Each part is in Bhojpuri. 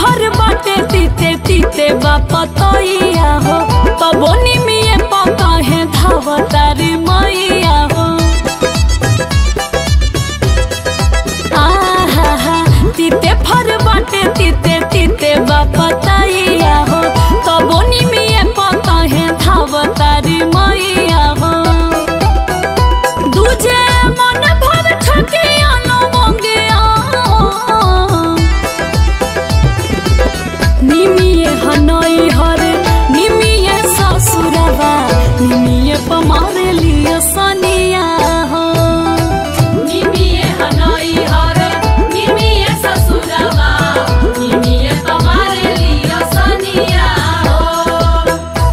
भर बाटे तीते तीते बापतैया हो तबो निमिये पका है धावतारी मैया हो आहा तीते फर बाटे तीते तीते बापतैया हो तबो निमिये पका है धावतारी मैया हो दूजे मन भर छकिया नो मंगिया निमिये हनई हरे निमिये ससुरवा निमिये पमारे लिया सनिया हो निमिये हनई हरे निमिये ससुरवा निमिये पमारे लिया सनिया हो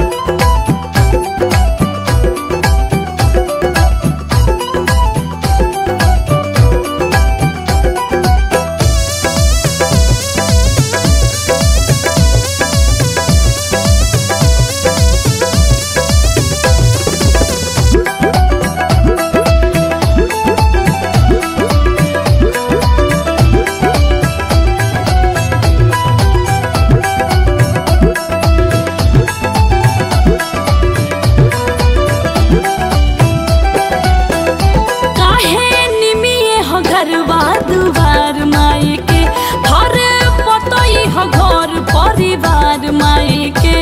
काहे निमिये हो घरवा दुआर माई के घर पतई हो घर परिवार माई के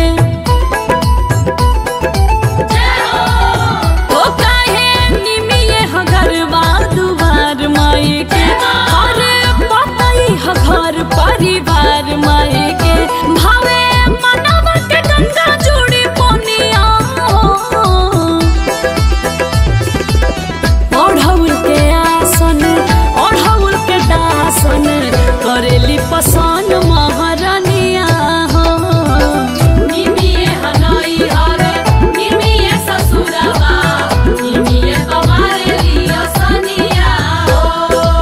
ओ काहे निमिये हो घरवा दुआर माई के घर पतई हो घर परिवार माई के भावे मनवा के गंगा जोड़ी पोनिया ओढ़ौल के आसन ओढ़ौल के दासन करेली पसान महारानिया हो निमिये हनई हरे निमिये ससुरवा निमिये तुम्हारे लिया सनिया हो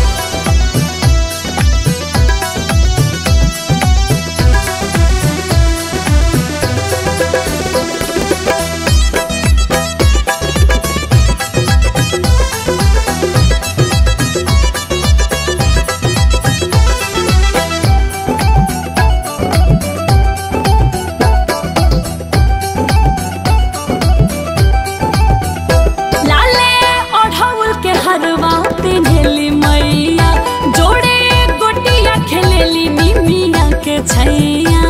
लाले ओढ़ौल के हरवा पिन्हेली मैया जोड़े गोटिया खेलेली निमिया के छैया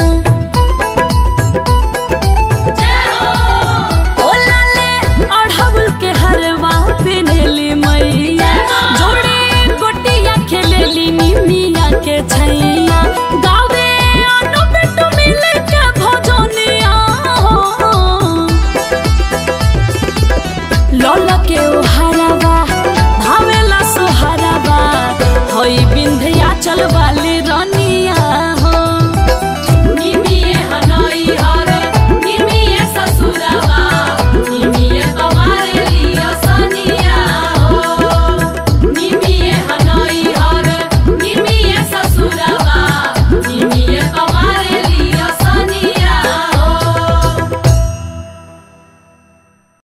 ओ लाले ओढ़ौल के हरवा पिन्हेली मैया जोड़े गोटिया खेलेली निमिया के छैया